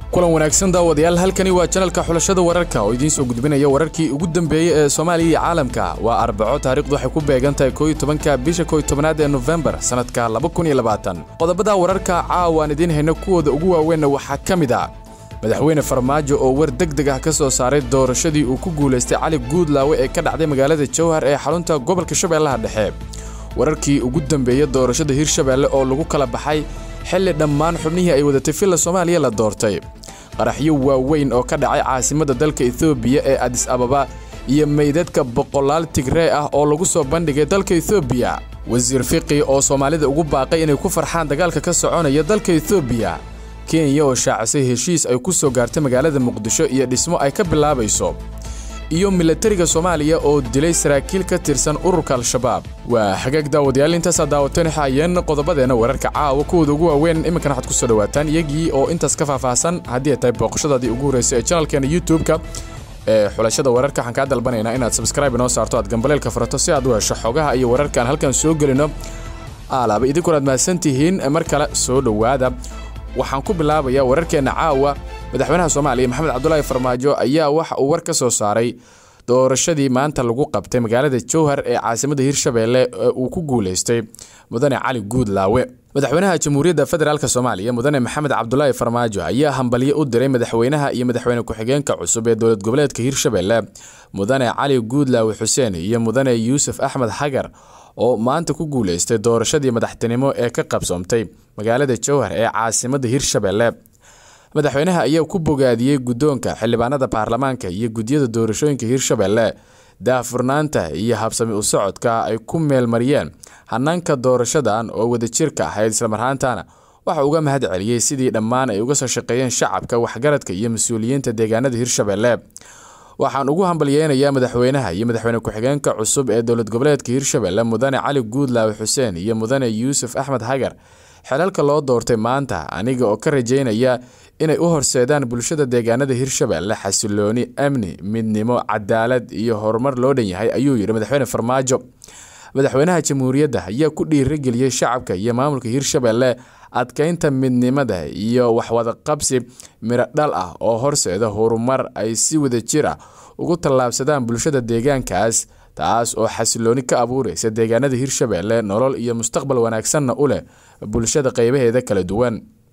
kulan wanaagsan daawadayaal halkani waa janalka xulashada wararka oo idiin soo gudbinaya wararkii ugu dambeeyey ee soomaaliya iyo caalamka waa arbaco taarikhdu waxay ku beegan tahay kooiyo tobanka bisha kooiyo tobanaad ee nofembar sannadka laba kun iyo labaatan qodobada wararka caawa aan idiin hayno kuwooda ugu waaweynna waxaa ka mid ah madaxweyne farmaajo oo war deg deg ah ka soo saaray doorashadii uu ku guulaystay cali guudlaawe ee ka dhacday magaalada jowhar ee xarunta gobolka shabeellaha dhexe wararkii ugu dambeeyey doorashada hirshabeelle oo lagu kala baxay xilli dhammaan xubnihii ay wadatay villa soomaaliya la doortay qaraxyo waaweyn oo ka dhacay caasimadda dalka etoobiya ee adis ababa iyo meydadka boqolaal tigree ah oo lagu soo bandhigay dalka etoobiya wasiir fiqi oo soomaalida ugu baaqay inay ku farxaan dagaalka ka soconaya dalka etoobiya kenya oo shaacisay heshiis ay ku soo gaartay magaalada muqdisho iyo dhismo ay ka bilaabayso iyo milatariga soomaaliya oo dilay saraakiil ka tirsan ururka al-shabaab waa hagaag daawadayaal intaasaa daawateen xaayeen qodobadeenna wararka caawa kuwooda ugu waaweyn iminkana waxaad ku soo dhawaataan iyagii oo intaas ka faahfaahsan haddii ay tahay booqashadaadii ugu horreysay ee janalkeena youtube-ka ee xulashada wararka waxaan kaa dalbanaynaa inaad sabskraibe inoo saarto aad gambaleelka furato si aad u hesho xogaha iyo wararkaan halkan soo gelino aalaaba idinkuna aad mahadsantihiin mar kale soo dhowaada waxaan ku bilaabayaa wararkeenna caawa madaxweynaha soomaaliya maxamed cabdulaahi farmaajo ayaa waxa uu war ka soo saaray doorashadii maanta lagu qabtay magaalada jowhar ee caasimadda hirshabeelle ee uu ku guulaystay mudane cali guudlaawe madaxweynaha jamhuuriyadda federaalk soomaaliya mudane maxamed cabdulaahi farmaajo ayaa hambalyo u diray madaxweynaha iyo madaxweyne ku-xigeenka cusub ee dowlad goboleedka hirshabeelle mudane cali guudlaawe xuseen iyo mudane yuusuf axmed xagar oo maanta ku guulaystay doorashadii madaxtinimo ee ka qabsoomtay magaalada jowhar ee caasimadda hirshabeelle madaxweynaha ayaa ku bogaadiyey guddoonka xildhibaanada baarlamaanka iyo guddiyada doorashooyinka hirshabeelle daahfurnaanta iyo habsami u socodka ay ku meelmariyeen hanaanka doorashadan oo wadajirka ahayd islamarhaantana waxa uga mahad celiyey sidii dhammaan ay uga soo shaqeeyeen shacabka waxgaradka iyo mas-uuliyiinta deegaanada hirshabeelle waxaan ugu hambalyeynayaa madaxweynaha iyo madaxweyne ku-xigeenka cusub ee dowlad goboleedka hirshabeelle mudane cali guudlaawe xuseen iyo mudane yuusuf axmed xagar xelalka loo doortay maanta aniga oo ka rajaynaya inay u horseedaan bulshada deegaanada hirshabeelle xasilooni amni midnimo cadaalad iyo horumar loo dhan yahay ayuu yidhi madaxweyne farmaajo madaxweynaha jamhuuriyadda ayaa ku dhiirageliyey shacabka iyo maamulka hirshabeelle adkeynta midnimada iyo waxwadaqabsi miro dhal ah oo horseeda horumar ay si wadajir ah ugu tallaabsadaan bulshada deegaankaas taas oo xasilooni ka abuureysa deegaanada hirshabeelle nolol iyo mustaqbal wanaagsanna u leh bulshada qeybaheeda kala duwan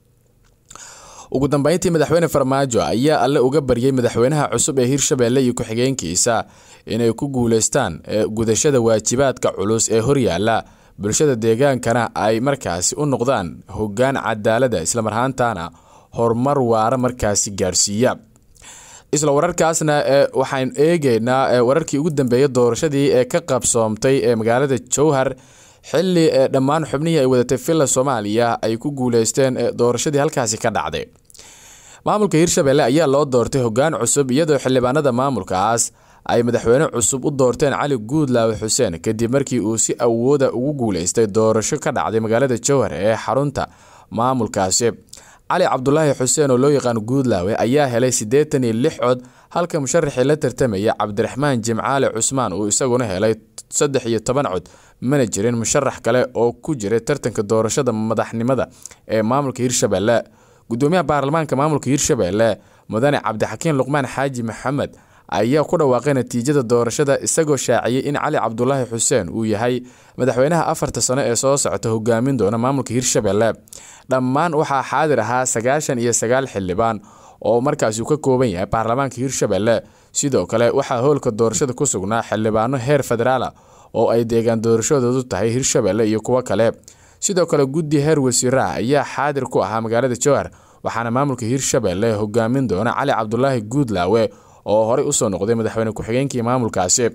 ugu dambeyntii madaxweyne farmaajo ayaa alle uga baryay madaxweynaha cusub ee hirshabeelle iyo ku-xigeenkiisa inay ku guuleystaan gudashada waajibaadka culus ee horyaala bulshada deegaankana ay markaasi u noqdaan hoggaan cadaalada islamarhaantana horumar waara markaasi gaarsiiya isla wararkaasna waxaan eegeynaa wararkii ugu dambeeyay doorashadii ee ka qabsoomtay ee magaalada jowhar xili dhammaan xubnihii ay wadatay villa soomaaliya ay ku guuleysteen doorashadii halkaasi ka dhacday maamulka hirshabeelle ayaa loo doortay hoggaan cusub iyadoo xildhibaanada maamulkaas ay madaxweyne cusub u doorteen cali guudlaawe xuseen kadib markii uu si awooda ugu guuleystay doorasho ka dhacday magaalada jowhar ee xarunta maamulkaasi cali cabdulaahi xuseen oo loo yaqaan guudlaawe ayaa helay siddeetan iyo lix cod halka musharaxii la tartamaya cabdiraxmaan jimcaale cusmaan uu isaguna helay saddex iyo toban cod mana jirin musharax kale oo ku jiray tartanka doorashada madaxnimada ee maamulka hirshabeelle gudoomiyaha baarlamaanka maamulka hirshabeelle mudane cabdixakiin luqmaan xaaji maxamed ayaa ku dhawaaqay natiijada doorashada isagoo shaaciyey in cali cabdulaahi xuseen uu yahay madaxweynaha afarta sano ee soo socota hogaamin doona maamulka hirshabeelle dhammaan waxaa xaadir ahaa sagaashan iyo sagaal xildhibaan oo markaasi uu ka kooban yahay baarlamaanka hirshabeelle sidoo kale waxaa howlka doorashada ku sugnaa xildhibaano heer federaala oo ay deegaan doorashadoodu tahay hirshabeelle iyo kuwo kale sidoo kale guddi heer wasiiraha ayaa xaadir ku ahaa magaalada jowhar waxaana maamulka hirshabeelle hogaamin doona cali cabdulaahi guudlaawe oo horey usoo noqday madaxweyne ku-xigeenkii maamulkaasi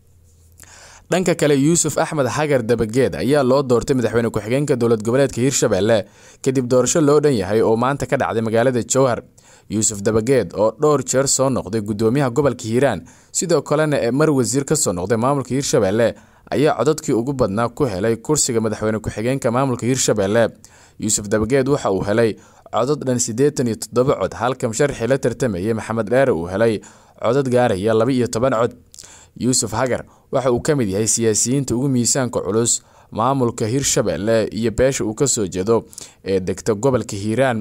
dhanka kale yuusuf axmed xagar dabageed ayaa loo doortay madaxweyne ku-xigeenka dowlad goboleedka hirshabeelle kadib doorasho loo dhan yahay oo maanta ka dhacday magaalada jowhar yuusuf dabageed oo dhowr jeer soo noqday gudoomiyaha gobolka hiiraan sidoo kalena ee mar wasiir kasoo noqday maamulka hirshabeelle ayaa codadkii ugu badnaa ku helay kursiga madaxweyne ku-xigeenka maamulka hirshabeelle yuusuf dabageed waxa uu helay codad dhan siddeetan iyo toddoba cod halka musharaxii la tartamayay maxamed dheere uu helay codad gaaraya laba iyo toban cod yuusuf hagar waxa uu ka mid yahay siyaasiyiinta ugu miisaanka culus maamulka hirshabeelle iyo beesha uu kasoo jeedo ee degta gobolka hiiraan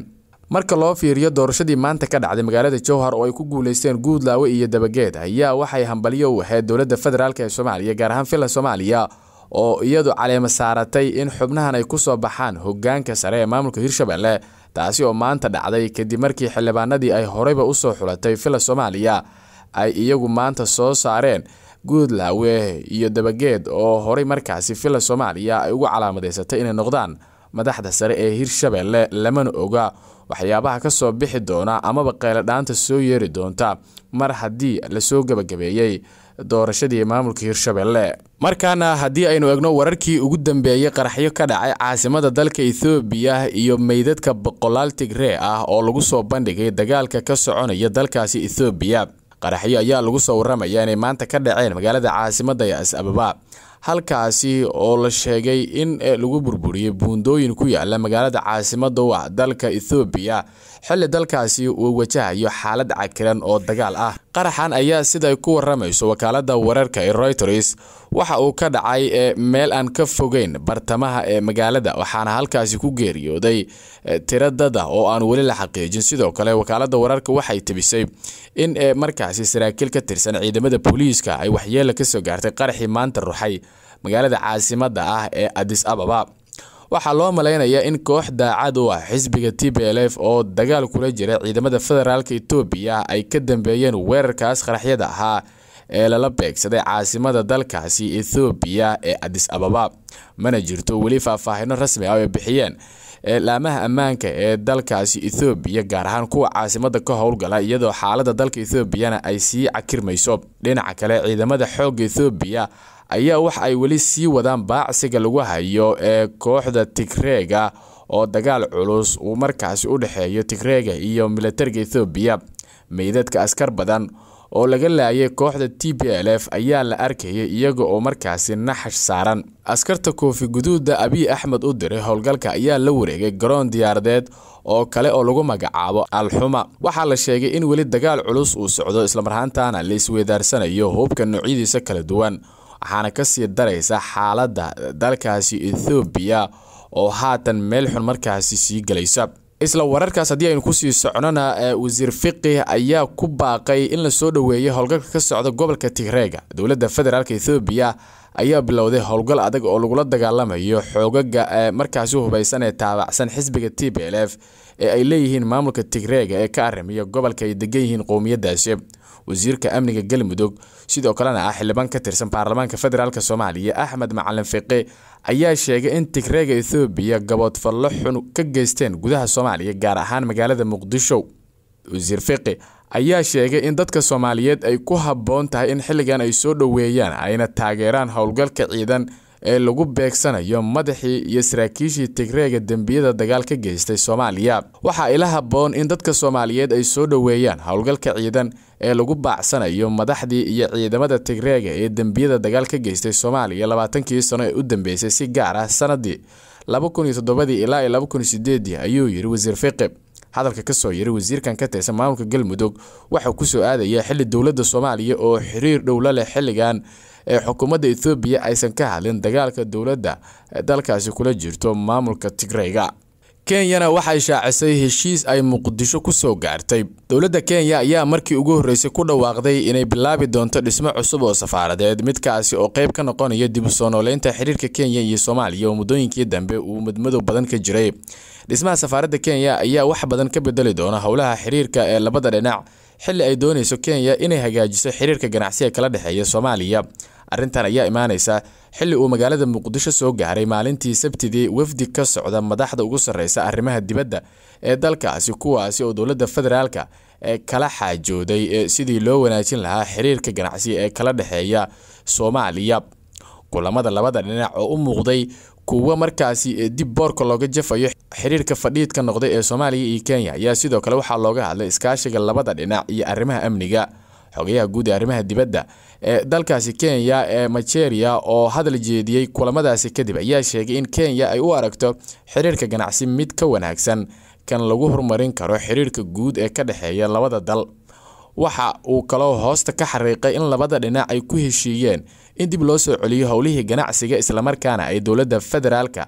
marka loo fiiriyo doorashadii maanta ka dhacday magaalada jowhar oo ay ku guuleysteen guudlaawe iyo dabageed ayaa waxay hambalyo u ahayd dowladda federaalk ee soomaaliya gaar ahaan filan soomaaliya oo iyadu caleema saaratay in xubnahan ay kusoo baxaan hogaanka sare ee maamulka hirshabelle taasi oo maanta dhacday kadib markii xildhibaanadii ay horeyba usoo xulatay filan soomaaliya ay iyagu maanta soo saareen guudlaawe iyo dabageed oo horey markaasi filan soomaaliya ay ugu calaamadeysatay inay noqdaan madaxda sare ee hirshabelle lamana oga waxyaabaha ka soo bixi doona amaba qayladhaanta soo yeeri doonta mar haddii lasoo gebagabeeyey doorashadii maamulka hirshabelle markaana haddii aynu egno wararkii ugu dambeeyey qaraxyo ka dhacay caasimada dalka ethoobiya iyo meydadka boqolaal tigree ah oo lagu soo bandhigay dagaalka ka soconaya dalkaasi ethoobiya qaraxyo ayaa lagu soo waramaya inay maanta ka dhaceen magaalada caasimada ee as ababa halkaasi oo la sheegay in lagu burburiyey buundooyin ku yaala magaalada caasimada u ah dalka ethoobiya xilli dalkaasi uu wajahayo xaalad cakiran oo dagaal ah qaraxan ayaa siday ku waramayso wakaalada wararka ee reuters waxa uu ka dhacay meel aan ka fogeyn bartamaha ee magaalada waxaana halkaasi ku geeriyooday tiro dada oo aan weli la xaqiijin sidoo kale wakaalada wararka waxay tebisay in markaasi saraakiil ka tirsan ciidamada booliiska ay waxyeela kasoo gaartay qaraxii maanta ruxay magaalada caasimada ah ee adis ababa waxaa loo malaynayaa in koox daacad u ah xisbiga t b l f oo dagaal kula jira ciidamada federaalk etoobiya ay ka dambeeyeen weerarkaas qaraxyada ahaa ee lala beegsaday caasimada dalkaasi ethoobiya ee adis ababa mana jirto weli faahfaahino rasmi ah oo ay bixiyeen laamaha ammaanka ee dalkaasi ethoobiya gaar ahaan kuwa caasimada ka howlgala iyadoo xaalada dalka ethoobiana ay sii cakirmayso dhinaca kale ciidamada xoogga ethoobiya ayaa wax ay weli sii wadaan baacsiga lagu hayo ee kooxda tigreega oo dagaal culus uu markaasi u dhexeeyo tigreega iyo militariga ethoobiya meydadka askar badan oo laga laayay kooxda t b l f ayaa la arkayay iyaga oo markaasi naxash saaran askarta koofi guduuda abiy axmed u diray howlgalka ayaa la wareegay garoon diyaaradeed oo kale oo lagu magacaabo alxuma waxaa la sheegay in weli dagaal culus uu socdo islamarhaantaana la isweydaarsanayo hubka noocyadiisa kala duwan waxaana kasii daraysa xaaladda dalkaasi ethoobiya oo haatan meel xun markaasi sii gelaysa isla wararkaas haddii aynu kusii socnona wasiir fiqih ayaa ku baaqay in lasoo dhoweeyay howlgalka ka socda gobolka tigreega dowladda federaalk ethoobiya ayaa bilowday howlgal adag oo lagula dagaalamayo xoogaga markaasi hubaysan ee taabacsan xisbiga t b l f ee ay leeyihiin maamulka tigreega ee ka arimiya gobolka ay degan yihiin qowmiyadaasi wasiirka amniga galmudug sidoo kalena ah xildhibaan ka tirsan baarlamaanka federaalk soomaaliya axmed macalin fiqi ayaa sheegay in tigreega ethoobiya gaboodfallo xun ka geysteen gudaha soomaaliya gaar ahaan magaalada muqdisho wasiir fiqi ayaa sheegay in dadka soomaaliyeed ay ku habboon tahay in xilligan ay soo dhoweeyaan ayna taageeraan howlgalka ciidan ee lagu beegsanayo madaxii iyo saraakiishii tigreega dembiyada dagaal ka geystay soomaaliya waxaa ila habboon in dadka soomaaliyeed ay soo dhoweeyaan howlgalka ciidan ee lagu baacsanayo madaxdii iyo ciidamada tigreega ee dembiyada dagaal ka geystay soomaaliya labaatankii sano ee u dambeysay si gaar ah sanadii laba kun iyo toddobadii ilaa iyo laba kun iyo sideedii ayuu yidhi wasiir fiqi hadalka kasoo yiri wasiirkan ka tirsan maamulka galmudug waxaa kusoo aadaya xili dowladda soomaaliya oo xiriir dhowla leh xilligan ee xukuumadda ethoobiya aysan ka hadlin dagaalka dowladda dalkaasi kula jirto maamulka tigreyga kenyana waxay shaacisay heshiis ay muqdisho kusoo gaartay dowladda kenya ayaa markii ugu horreysay ku dhawaaqday inay bilaabi doonto dhismo cusub oo safaaradeed midkaasi oo qayb ka noqonaya dib u soo nooleynta xiriirka kenya iyo soomaaliya oo muddooyinkii dambe uu madmadow badan ka jiray dhismaha safaaradda kenya ayaa wax badan ka bedeli doona howlaha xiriirka ee labada dhinac xilli ay doonayso kenya inay hagaajiso xiriirka ganacsiga kala dhexeeya soomaaliya arrintan ayaa imaanaysa xilli uu magaalada muqdisho soo gaaray maalintii sabtidii wafdi ka socda madaxda ugu sarreysa arrimaha dibadda ee dalkaasi kuwaasi oo dowladda federaalka ee kala xaajooday sidii loo wanaajin lahaa xiriirka ganacsi ee kala dhexeeya soomaaliya kulamada labada dhinac oo u muuqday kuwo markaasi dib boorka looga jafayo xiriirka fadhiidka noqday ee soomaaliya iyo kenya ayaa sidoo kale waxaa looga hadlay iskaashiga labada dhinac iyo arrimaha amniga xogayaha guud ee arrimaha dibadda ee dalkaasi kenya ee majeria oo hadal jeediyey kulamadaasi kadib ayaa sheegay in kenya ay u aragto xiriirka ganacsi mid ka wanaagsan kan lagu horumarin karo xiriirka guud ee ka dhexeeya labada dal waxa uu kaloo hoosta ka xariiqay in labada dhinac ay ku heshiiyeen in dib loo soo celiyo howlihii ganacsiga islamarkaana ay dowladda federaalka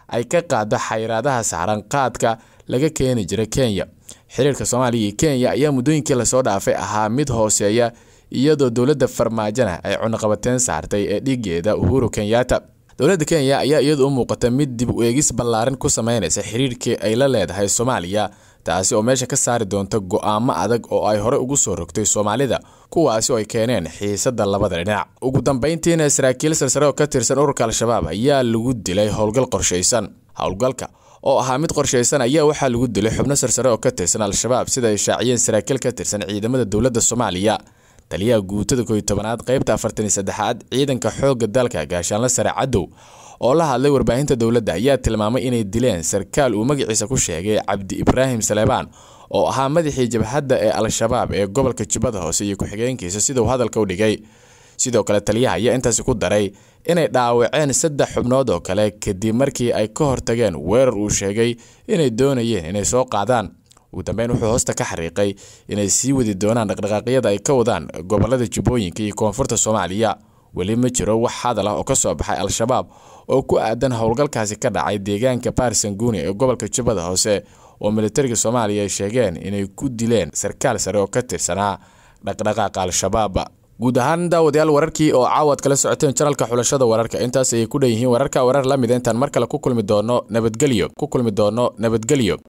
ay ka qaado xayiraadaha saaran qaadka laga keeni jira kenya xiriirka soomaaliya iyo kenya ayaa muddooyinkii lasoo dhaafay ahaa mid hooseeya iyadoo dowladda farmaajona ay cunaqabateen saartay ee dhigeeda uhuru kenyatta dowladda kenya ayaa iyadu u muuqata mid dib u eegis ballaaran ku sameynaysa xiriirkii ay la leedahay soomaaliya taasi oo meesha ka saari doonta go'aamo adag oo ay horey ugu soo rogtay soomaalida kuwaasi oo ay keeneen xiisadda labada dhinac ugu dambayntiina saraakiil sarsare oo ka tirsan ururka al-shabaab ayaa lagu dilay howlgal qorshaysan howlgalka oo ahaa mid qorshaysan ayaa waxaa lagu dilay xubno sarsare oo ka tirsan al-shabaab sida ay shaaciyeen saraakiil ka tirsan ciidamada dowladda soomaaliya taliyaha guutada koy tobanaad qaybta afartan iyo saddexaad ciidanka xoogga dalka gaashaanla sare cadow oo la hadlay warbaahinta dowladda ayaa tilmaamay inay dileen sarkaal uu magaciisa ku sheegay cabdi ibraahim saleebaan oo ahaa madaxii jabhadda ee al-shabaab ee gobolka jubbada hoose iyo ku-xigeenkiisa siduu hadalka u dhigay sidoo kale taliyaha ayaa intaasi ku daray inay dhaawaceen saddex xubnood oo kale kadib markii ay ka hortageen weerar uu sheegay inay doonayeen inay soo qaadaan ugu dambeyn wuxuu hoosta ka xariiqay inay sii wadi doonaan dhaqdhaqaaqyada ay ka wadaan gobolada jubbooyinka iyo koonfurta soomaaliya weli ma jiro wax hadal ah oo ka soo baxay al-shabaab oo ku aadan howlgalkaasi ka dhacay deegaanka baarsanguuni ee gobolka jubbada hoose oo militariga soomaaliya ay sheegeen inay ku dileen sarkaal sare oo ka tirsanaa dhaqdhaqaaqa al-shabaab guud ahaan daawadayaal wararkii oo caawaad kala socoteen janalka xulashada wararka intaas ayay ku dhan yihiin wararka warar la mida intaan mar kale ku kulmi doono nabadgelyo ku kulmi doono nabadgelyo